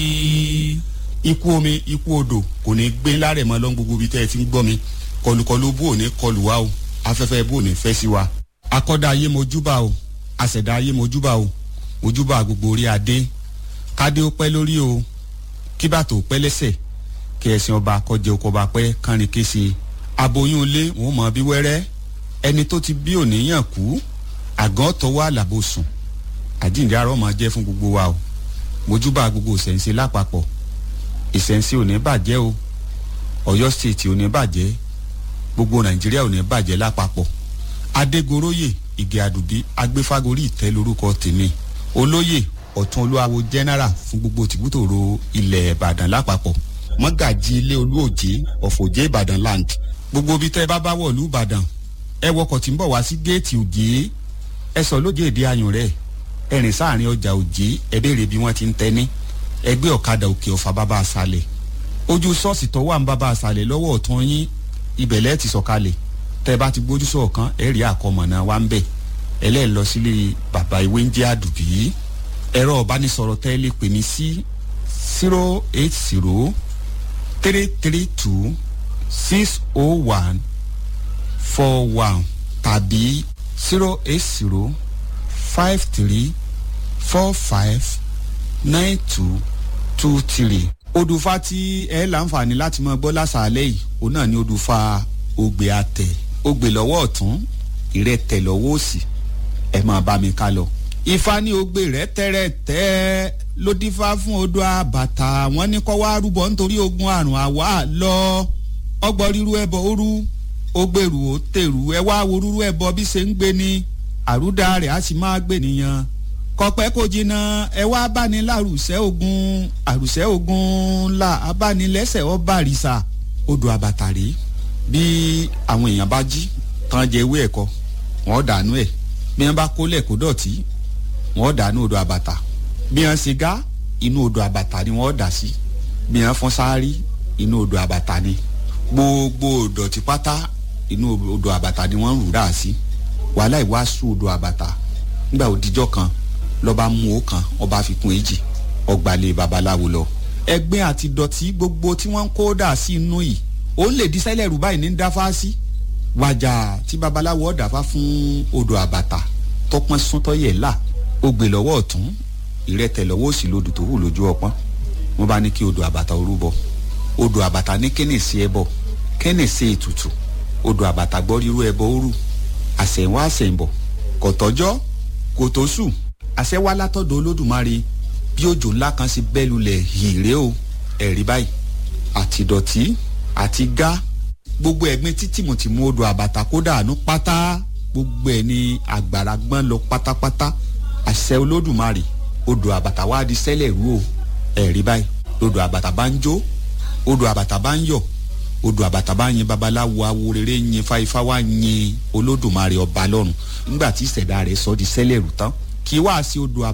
ikú omi ikú odò kò ní gbé lárẹ̀ mọ́ lọ́n gbogbo ibi tẹ́ ẹ ti ń gbọ́ mi kọlùkọlù bó ò ní kọlù wa o afẹ́fẹ́ bó ò ní fẹ́ sí wa akọ́dá ayé mojúbà o àṣẹ̀dá ayé mojúbà o mojúbà gbogbo orí adé kádé ó pẹ́ lórí o kíbàtò ó pẹ́ lẹ́sẹ̀ kí ẹ̀sìn ọba kọjẹ oko ọba pẹ́ kánrin kése aboyún ilé wọn mọ bí wẹ́rẹ́ ẹni tó ti bí òníyàn kú àgàn tọwọ́ àlàbò sùn àjíǹde àrọ́ máa jẹ́ fún gbogbo wa o mojúbà gbogbo ìṣẹ̀ǹṣe lápapọ̀ ìṣẹ̀ǹṣe ò ní bàjẹ́ o ọ̀yọ́ stéètì ò ní bàjẹ́ gbogbo nàìjíríà ò ní bàjẹ́ lápapọ̀ adégoróyè ìgè àdùbí agbéfágorí ìtẹ́ lórúkọ tèmi olóyè ọ̀tún olúwawo general fún gbogbo tìbútòrò ilẹ̀ ìbàdàn lápapọ̀ mọ́gàjì ilé olúòjé ọ̀fọ̀jẹ́ ìbàdàn land gbogbo ibi tẹ́ ẹ bá bá wọ̀lú ìbàdàn ẹ wọkọ̀ tí ń bọ̀ wá sí géètì òjé ẹ sọ lóde èdè ayùn rẹ̀ ẹ rìn sáàrin ọjà òjé ẹ béèrè bí wọ́n ti ń tẹ́ni ẹgbẹ́ ọ̀kadà òkè ọ̀fà bàbá àṣàlẹ̀ ojú ṣọ́ọ̀ṣì tó wà ń bàbá àṣàlẹ̀ lọ́wọ́ ọ̀tún yín ibẹ̀ lẹ́ẹ̀ ti sọ̀kalẹ̀ tẹ́ ẹ bá ti gbójú sọ̀kan ẹ rí àkọmọ̀nà wa ń bẹ̀ ẹlẹ́ẹ̀ lọ sílé bàbá ìwé ń jẹ́ àdùbí ẹ̀rọ ọ̀bánisọ̀rọ̀ tẹ́ ẹ lè pè mí sí zero eight zero three three two six oh one four one tàbí zero eight zero five three four five nine two two three. odùfà tí ẹ láǹfààní láti mọ gbọ́ lásàálẹ̀ yìí òun náà ni odùfà ògbè àtẹ ògbè lọ́wọ́ ọ̀tún ìrẹ́tẹ̀ lọ́wọ́ òsì ẹ máa bá mi ká lọ. ifá ní ògbè rẹ tẹ́rẹ̀tẹ́ ló dífá fún odò àbàtà wọn ní kọ́ wá rúbọ nítorí ogun àrùn àwa lọ ọgbọ́n ríru ẹbọ òru ó gbèrú ó tèrú ẹ wá wo rúrú ẹbọ bí ṣe ń gbé ní àrúdà rẹ̀ á sì máa gbé nìyẹn kọpẹ́ kò jìnnà ẹ wá báni lárùsẹ́ ogun àrùsẹ́ ogun ńlá abánilẹ́sẹ̀ ọba àrìsà odò àbàtàrí bí àwọn èèyàn bá jí tán jẹ ewé ẹ̀kọ wọ́n dànù ẹ̀ bí wọ́n bá kólẹ̀ kó dọ̀tí wọ́n dànù odò àbàtà bí wọ́n ṣe gá inú odò àbàtà ni wọ́n dà sí bí wọ́n fọ́n sáárì inú odò àbàtà ni gbogbo ìdọ̀tí pátá inú odò àbàtà ni wọ́n ń rù dà sí wàhálà ìwàásù odò àbàtà nígbà òdìjọ́ kan lọ́ba mú o kan ọba fi kún èjì ọgbàlẹ̀ babaláwo lọ. ẹgbẹ́ àti dọ̀tí gbogbo tí wọ́n ń kó dà sí inú yìí òun lè di sẹ́lẹ̀ rú báyìí ní dáfá sí. wàjà tí babaláwo ọ̀dàfá fún odò àbàtà tọpọ́n súntọ́ yẹ̀ là ó gbé lọ́wọ́ ọ̀tún ìrẹ́tẹ̀ lọ́wọ́ òsì lodò tó wù lójú ọpọ́n wọ́n bá ní kí odò àbàtà orú bọ odò àbàtà ní kéne sí ẹbọ kéne sí ètùtù odò àbàtà gbọ́ rírú ẹbọ òru àṣẹ̀wá àṣẹ̀ǹbọ̀ kọ̀tọ́jọ́ kò tó sùn àṣẹ wá látọ̀dọ̀ olódùmarè bí òjò ńlá kan sí bẹ́ẹ̀ lulẹ̀ hìrè o ẹ̀rí báyìí àti dọ̀tí àti gá gbogbo ẹ̀gbin tí tìmùtìmù odò àbàtà kó dànù pátá gbogbo ẹ̀ ní àgbàrá gbọ́n lọ pátápátá àṣẹ olódùmarè odò àbàtà wá di sẹ́lẹ̀ rú o ẹ̀rí báyìí odò àbàtà bá ń jó odò àbàtà bá ń yọ̀ odò àbàtà bá yin babaláwo awo rere yin fáifá wá yin olódùmarè ọba lọ́run nígbà tí ìṣẹ̀dá rẹ̀ sọ di sẹ́lẹ̀ rú tán kì í wá sí odò